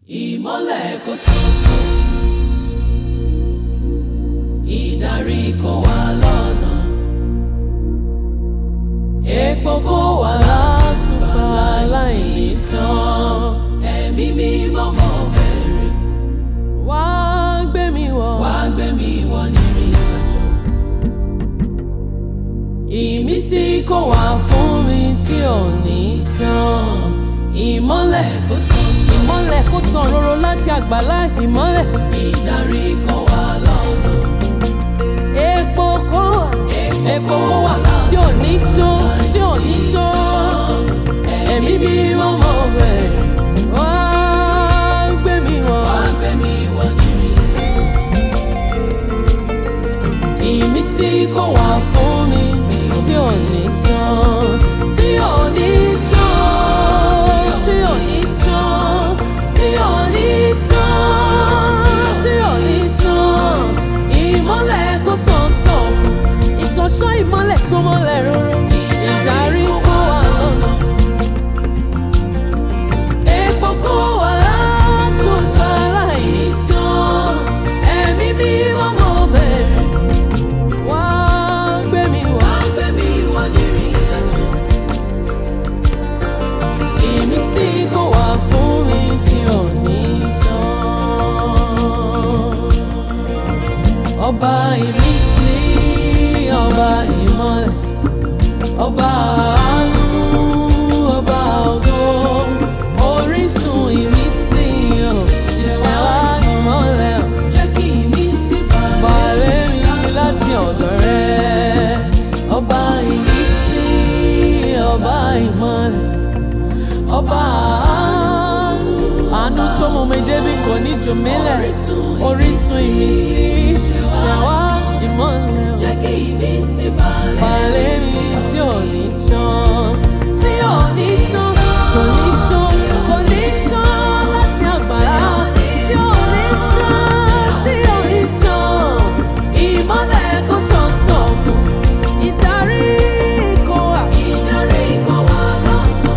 ìmọ́lẹ̀ kò tó sùn ìdarí kò wá lọ́nà epo kò wá látùbà láìní tán ẹ̀mí mímọ́ mọ́ bẹ̀rẹ̀ wá gbé mi wọ̀ wá gbé mi wọ̀ nírìn àjò ìmísí kò wá fún mi tí ò ní tán ìmọ́lẹ̀ kò tó sùn ìmọ́lẹ̀ kó tàn ròrò láti àgbàlá ìmọ́lẹ̀ ìdarí kò wá lọ́nà epo kó epo kò wá látùbà. tí ò ní tó tí ò ní tó ẹ̀mí mímọ́ mọ́ bẹ̀rẹ̀ wá gbé mi wọ̀ wá gbé mi wọ̀ nírìn àjò. ìmísí kò wá fún mi tí ò ní tán tí ò ní tán tí ò ní tán tí ò ní tán tí ò ní tán ìmọ́lẹ̀ kò tán sọ̀kù ìtànṣán ìmọ́lẹ̀ tó mọ́lẹ̀ ròrò ìdarí kó wà lọ́nà epo kò wá látòkà láì tán ẹ̀mí mímọ́ mọ́ bẹ̀rẹ̀. wá gbé mi wọ̀ wá gbé mi wọ̀ nírìn àjò. Ìmísí kò wá fún mi tí ò ní tán. Ọba ìmísí, ọba ìmọ́lẹ̀, ọba àánú, ọba ògo, orísun ìmísí, ò, ìṣẹ̀wá ìmọ́lẹ̀, ò, jẹ́ kí ìmísí balẹ̀ balẹ̀ mi láti ọ̀dọ̀ rẹ̀ ọba ìmísí ọba ìmọ́lẹ̀ ọba àánú àánú tó mú mi débi kò ní jù mí lẹ̀ orísun ìmísí ìṣẹ̀wá ìmọ́lẹ̀ jẹ́ kí ìmísí balẹ̀ balẹ̀ mi tí ò ní tán tí ò ní tán kò ní tán kò ní tán láti àgbàlá tí ò ní tán tí ò ní tán ìmọ́lẹ̀ kò tán sọ̀kù ìdarí kò wà ìdarí kò wá lọ́nà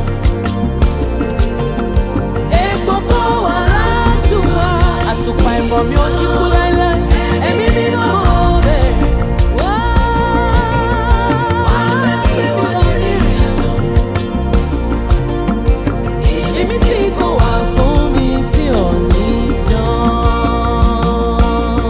epo kò wá látùwà àtùpà ìmọ̀ mi ò ní kú láéláé ẹ̀mí mímọ́ mọ́ bẹ̀rẹ̀. wá Ìmísí kò wá fún mi tí ò ní tán.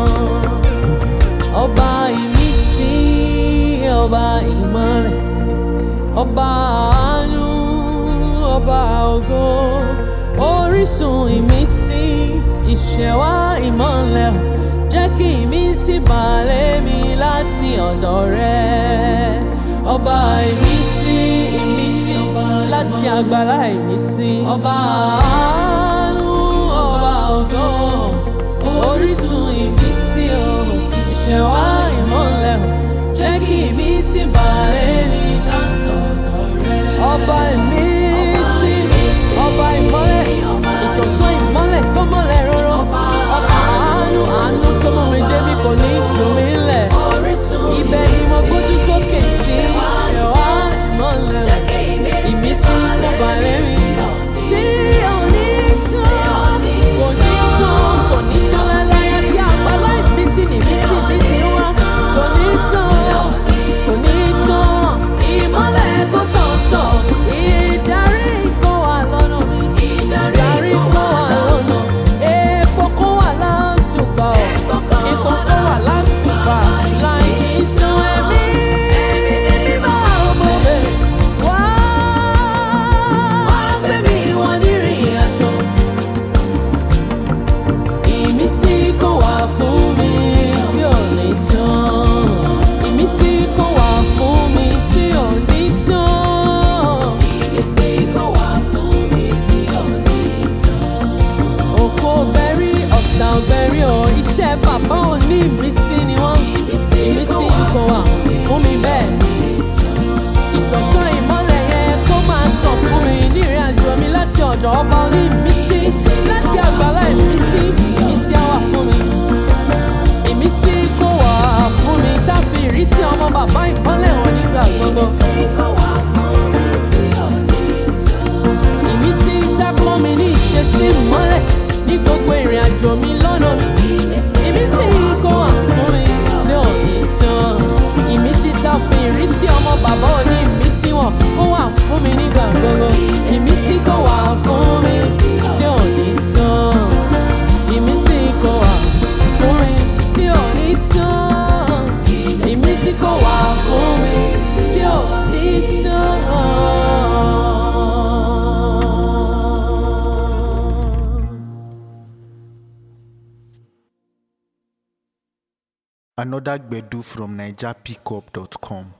Ọba ìmísí, ọba ìmọ́lẹ̀, ọba àánú, ọba ògo, orísun ìmísí, ìṣẹ̀wá ìmọ́lẹ̀, jẹ́ kí ìmísí balẹ̀ mi láti ọ̀dọ̀ rẹ. Ọba ìmísí, ìmísí, láti àgbàlá ìmísí. Ọba àánú, ọba ògo, orísun ìmísí, o, ìṣẹ̀wá ìmọ́lẹ̀, o, jẹ́ kí ìmísí balẹ̀ mi láti ọ̀dọ̀ rẹ. ọba ìmísí ọba ìmọ́lẹ̀ ìtànṣán ìmọ́lẹ̀ tó mọ́lẹ̀ ròrò ọba àánú àánú tó mú mi débi kò ní jù mí lẹ̀ Orísun ibẹ̀ ni mo gbójú sókè sí ṣẹ̀wá ìmọ́lẹ̀ ìmísí balẹ̀ mi tí ò ní tán kò ní tán kò ní tán láláyà tí àgbàlá ìmísí nìmísí mi ti wá kò ní tán kò ní tán ìmọ́lẹ̀ kò tán sọ̀. ìdarí kó wà lọ́nà mi ìdarí kó wà lọ́nà epo kó wà látùbà ọ̀ epo kó wà látùbà láì ní tán ẹ̀mí mímọ́ ọmọ rẹ̀ wá. Wá gbé mi wọ̀ nírìn àjò. Ìmísí kò wá fún mi tí ò ní tán. ìmísí kó wà fún mi tí ò ní tán. Ìmísí kò wá fún mi tí ò ní tán. òkò gbẹ̀rí ọ̀sà gbẹ̀rí ọ̀ iṣẹ́ bàbá ò ní ìmísí ni wọ́n ìmísí kò wà fún mi bẹ́ẹ̀. ìtànṣán ìmọ́lẹ̀ yẹn kó máa tàn fún mi nírìn àjò mi láti ọ̀dọ̀ ọba oní ìmísí láti àgbàlá ìmísí ìmísí á wà fún mi. ìmísí kó wà fún mi tá a fi ìrísí ọmọ bàbá ìmọ́lẹ̀ hàn nígbà gbogbo. Ìmísí kò wá fún mi tí ò ní tán. ìmísí tá a kọ́ mi ní ìṣesí ìmọ́lẹ̀ ní gbogbo ìrìn àjò mi lọ́nà mi. Ìmísí kó wà fún mi tí ò ní tán. Ìmísí tá fi ìrísí ọmọ bàbá òní ìmísí wọn kó wà fún mi nígbà gbogbo. Ìmísí kó wà fún mi tí ò ní tán. Ìmísí kó wà fún mi tí ò ní tán. Ìmísí kó wà fún mi tí ò ní tán. Another Gbedu from NigerPickup.com.